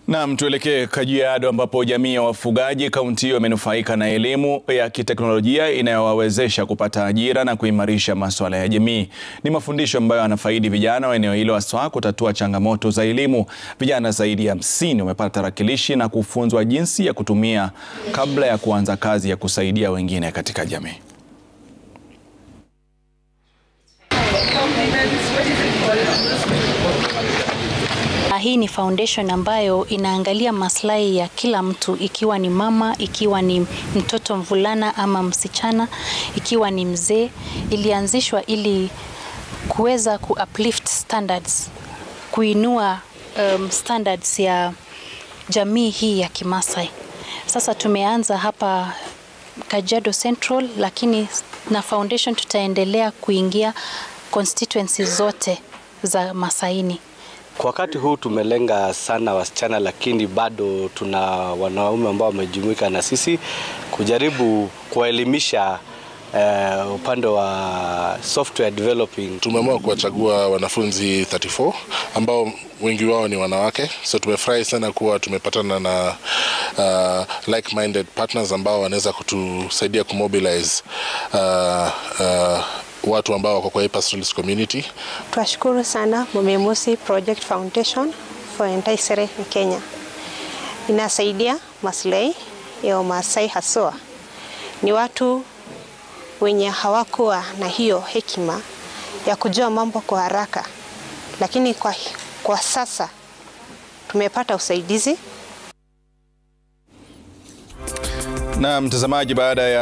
Naam, tuelekee Kajiado ambapo jamii ya wafugaji kaunti hiyo imenufaika na elimu ya kiteknolojia inayowawezesha kupata ajira na kuimarisha masuala ya jamii. Ni mafundisho ambayo yanafaidi vijana wa eneo hilo haswa kutatua changamoto za elimu. Vijana zaidi ya hamsini wamepata tarakilishi na kufunzwa jinsi ya kutumia kabla ya kuanza kazi ya kusaidia wengine katika jamii. Hii ni foundation ambayo inaangalia maslahi ya kila mtu, ikiwa ni mama, ikiwa ni mtoto mvulana ama msichana, ikiwa ni mzee. Ilianzishwa ili kuweza ku uplift standards, kuinua um, standards ya jamii hii ya Kimasai. Sasa tumeanza hapa Kajiado Central, lakini na foundation tutaendelea kuingia constituencies zote za Masaini. Kwa wakati huu tumelenga sana wasichana, lakini bado tuna wanaume ambao wamejumuika na sisi kujaribu kuwaelimisha uh, upande wa software developing. Tumeamua kuwachagua wanafunzi 34 ambao wengi wao ni wanawake, so tumefurahi sana kuwa tumepatana na uh, like-minded partners ambao wanaweza kutusaidia kumobilize uh, uh, watu ambao wako kwa hii pastoralist community. Twashukuru sana Mumimusi Project Foundation for Entaisere in Kenya. Inasaidia maslahi ya Wamasai haswa. Ni watu wenye hawakuwa na hiyo hekima ya kujua mambo kwa haraka, lakini kwa, kwa sasa tumepata usaidizi. Na mtazamaji, baada ya